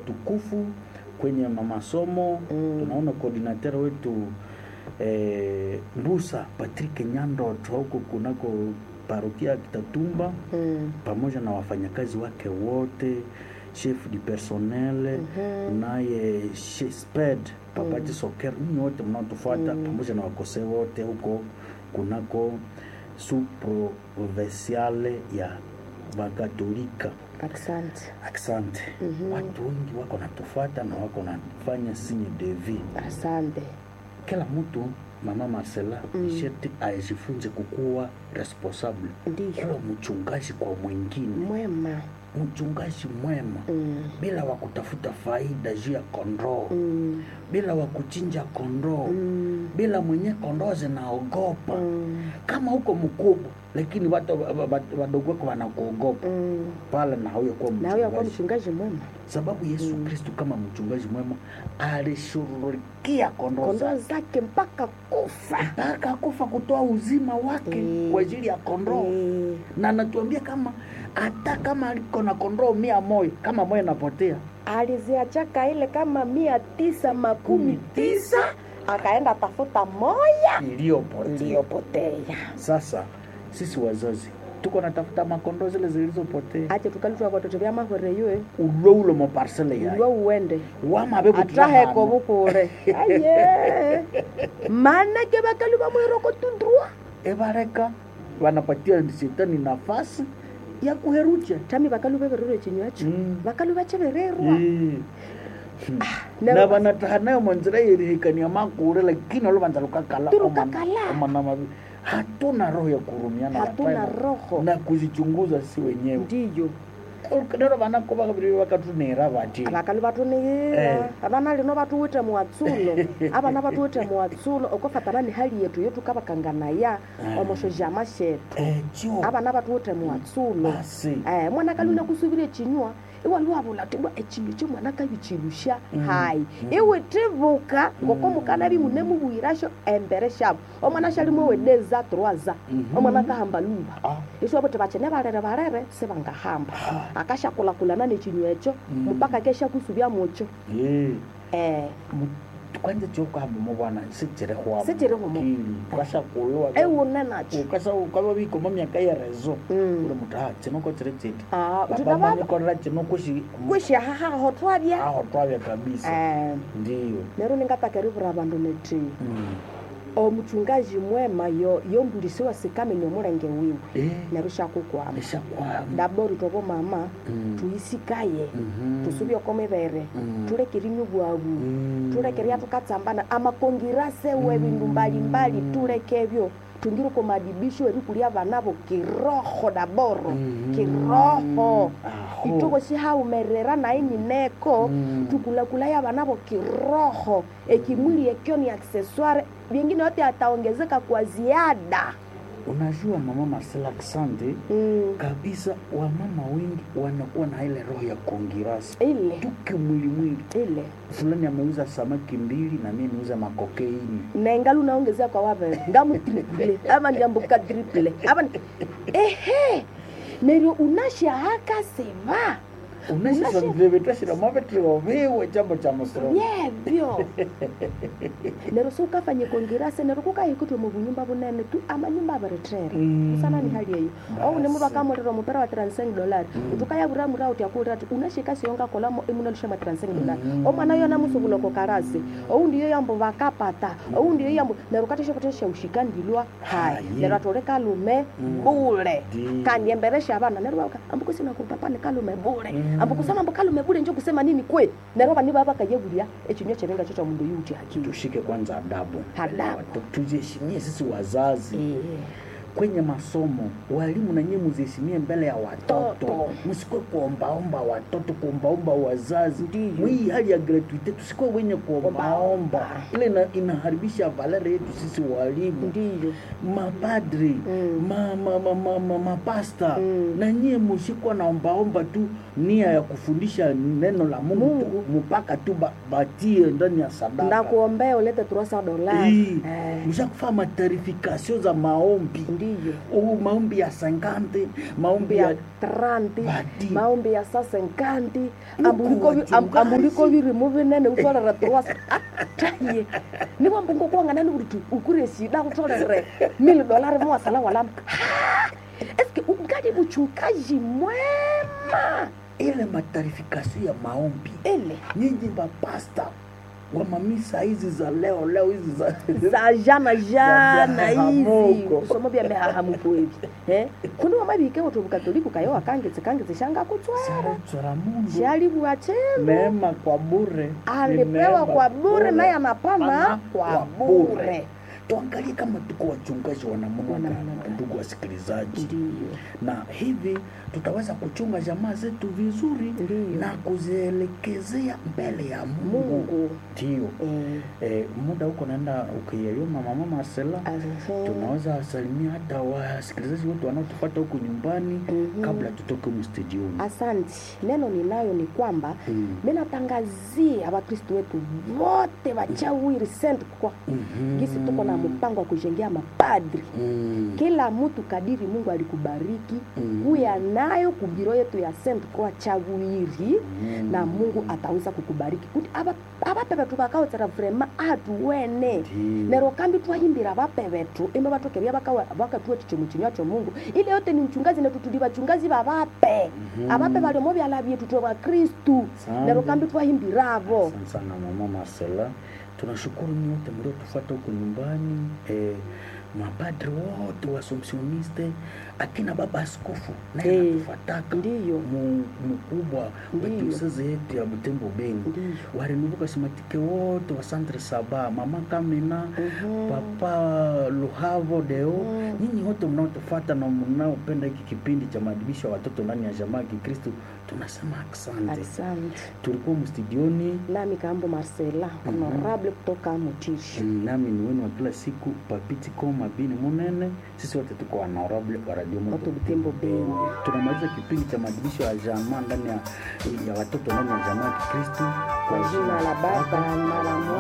utukufu kwenye masomo Mm. tunaona koordinateur wetu eh, Mbusa Patrick Nyandoto huko kunako parokia ya Kitatumba Mm. pamoja na wafanyakazi wake wote chef du personnel Mhm. naye she- sped papati soker ninyi wote mnaotufuata pamoja na wakose wote huko kunako suprovinciale ya bakatolika Asante. asante watu wengi wako natufuata na wako nafanya signe de vie Asante. kila mtu mama Marcela mm. sheti ajifunze kukuwa responsable Ndiyo. kuwa mchungaji kwa mwingine Mwema. mchungaji mwema Mm. bila wa kutafuta faida juu ya kondoo Mm. bila wa kuchinja kondoo Mm. bila mwenye kondoo zinaogopa Mm. kama huko mkubwa lakini watu wa- wa- wadogo wako wanakuogopa Mm. pale na huyo kuwa Na huyo akuwa mchungaji mchungaji mwema. sababu yesu kristu kama mchungaji mwema alishughulikia kondoo Kondoo zake zake mpaka kufa. mpaka kufa kutoa uzima wake Mm. kwa ajili ya kondoo Mm. na anatuambia kama hata kama aliko na kondoo mia moja kama moja inapotea aliziachaka ile kama mia tisa makumi tisa akaenda tafuta moya iliyopotea iliyopotea sasa sisi wazazi tuko natafuta makondoo zile zilizopotea ache tukalitwa watoto vya mahwere yue ulwe ulo moparsele ulwe yayo uwende wamabe ataheko bukure aye manake bakali bamwiroko tundrua ebareka wanapatia shetani nafasi ya kuherucha tami bakalu bebererwe chinywacho Mm. bakalu bachebererwa Eh. na- na vanataha nayo manzira yerihikania makure lakini oluvanza lukakala Tulukakala. omanamavi hatuna roho ya kurumiana Hatuna hapana. roho. na kuzichunguza si wenyewe ndiyo nero vanako vakaviri vakatunera vati abakali batuniira Eh. abana lino batuwite muwatsulo abana batuwite muwatsulo okofatana ni hali yetu yotukabakanganaya omosho jama shetu ecio abana batuwite muwatsulo basi eh, mwana kaluna kusubira echinywa iwaliwabula tibwa echinywa chomwana kabichilusha hayi iwe tibuka ngoko mukana bimune mubwirasho embere shabo omwana shalimwe wedeza troaza omwana kahamba lumba Ah. iswo bote bachene barere barere sebangahamba akashakulakulana nechinywa echo mpaka kesha kusubya mucho Eh. eh, Mu- kwanza chokuhamba mubwana sichirehwamo Sichirehwamo. kashakulwa ewune nacho ukava vikoma myaka ya rezo Mm. uli mutu ha chinoko chiri chiti Ah, baba tutavava mikorera chino kushi kwishahahaho twabya aho twavya kabisa Eh, ndiyo nero ningatakerivura vandu neti Mm. omuchungaji mwema yo yombulisiwa sikamenye omulenge wiwe Eh, nero shakukwama eshakwama ndabori tobo mama Mm. tuyisikaye Mhm. tusubye okomibere Mm. tulekerinywa bwabu Mm. tulekeria tukatsambana amakongirase we bindu mbalimbali tulekebyo tungiri komadibisho erikulia vanavo kiroho daboro Mhm. kiroho Aho. itoko shihaumerera nainineko Mm. tukulakulaya vanavo kiroho ekimwili ekyo ni accessoire vingine yote ataongezeka kwa ziada unajua mama Marcela Asante mm. kabisa wamama wengi wanakuwa na ile roho ya kongirasi ile tuke mwili mwili ile fulani ameuza samaki mbili na mimi niuza makokeini nengali unaongezea kwa wavere ngamutriple ama ndiambuka triple ama ni- ehe neryo unashahaka seva unashisondilevetashira mavetrivoviwe chambo cha musoro yevyo neryo siukafanye kongirase neryo kukahikutwe mubunyumba bunene tu amanyumba averetrera Mm. usana ni hali eyo oune Basi. muvakamurira mupera wa 35 dolari utukayavura uti akulira ati unashika siyonga kolamo imunalusha ma 35 dolari omwana yona musuvuloko karasi ou ndiyo yambo vakapata ou ndiyo yambo neryo kateshekutesha ushikandilwa hai Hayi. neryo atole kalume bule Ndi. kandi emberesha abana neryo vaka ambukusina kupapa ni kalume bule ambukusana ambu kalume bule njo kusema nini kwe neryo vani vava kayevulia echinywa cherenga cho cha mundu yuti akili tushike kwanza adabu Adabu. Tu- tuziheshimie sisi wazazi kwenye masomo walimu nanyie muziheshimie mbele ya watoto Toto. msikwe kuombaomba watoto kuombaomba wazazi Ndiyo. mwii hali ya gratuite tusikwe wenye kuombaomba Ombaomba. ile ina, inaharibisha valere yetu sisi walimu ndiyo mapadri Mm. ma, ma, ma, ma, ma, mapasta Mm. na nyie musikwa naombaomba tu nia ya kufundisha neno la mungu, Mungu. tu mpaka tu ba, batie ndani ya sadaka ndakuombea ulete 300 dolari Hii, Eh, mshakufaa matarifikasio za maombi ndiyo ndiyo u maombi ya sengante maombi maombi ya ya tranti Badi. maombi ya sasenkanti Huku wachungaji. ambuliko birimu binene utolere tuwasa taye niwo mbungo kuwanganani kuti ukure shida kutolere mili dolari mwasala walama eske ungali mchungaji mwema ile matarifikasio ya maombi ile nyinyi mapasta wa mamisa hizi za leo leo hizi za za jana jana hizi mihahamuko. kusoma bya mihahamuko hivi eh kundi wamabike kuti bukatoliku kayo akangitse kangitse shanga kutswera Saretswera mundu shalibwa chenu neema kwa bure Ni alipewa neema kwa bure naye anapana Ana kwa bure tuangalie kama tuko wachungaji wa namna Wa namna gani gani. ndugu wasikilizaji ndiyo na hivi tutaweza kuchunga jamaa zetu vizuri Ndiyo. na kuzielekezea mbele ya mungu mungu ndio eh, eh, muda huko naenda ukiyayoma mama Marcela ahe. tunaweza wasalimia hata wasikilizaji wetu wanaotupata huku nyumbani Mhm. kabla tutoke mstudioni asante neno ninayo ni kwamba Mm. minatangazia wakristu wetu wote wachawiri sent kwa Mhm. gisi tuko na mpango wa kujengea mapadri Mm. kila mtu kadiri mungu alikubariki Mm. kuya nayo kubiro yetu ya sent kwa chawiri Mm. na mungu ataweza kukubariki kuti aba- abape betu bakawotsera vrema atuwene Ndiyo. nero kambi twahimbira abape betu imbe batokeria bakatuwa chichomo chinywa cho mungu ile yote ni mchungazi netu tuli bachungazi babape Mhm. abape baliomo byala byetu twe bakristu Asante. nero kambi twahimbira abo Asante sana mama Marcela, tunashukuru nyote mliotufuata huko nyumbani eh, mapadri wote wasomsioniste akina baba askofu naye Eh, anatufataka ndiyo mu- mkubwa wa Ndiyo. dioseze yetu ya Butembo Beni ndiyo warinuvuka simatike wote wa Centre Saba, mama Kamina Mhm. papa Luhavo Deo, Mm. nyinyi wote mnaotufuata na mnaopenda hiki kipindi cha maadibisho ya watoto ndani ya jamaa ya Kikristo, tunasema asante. asante Tulikuwa mstudioni nami kambo marcela honorable kutoka mutishi Mm, nami ni wenu wa kila siku papiti koma bini munene sisi wote tuko honorable wa radio Moto Moto Butembo Beni. tunamaliza kipindi cha maadibisho ya jamaa ndani ya, ya watoto ndani ya jamaa ya Kikristo kwa jina la baba na la mwana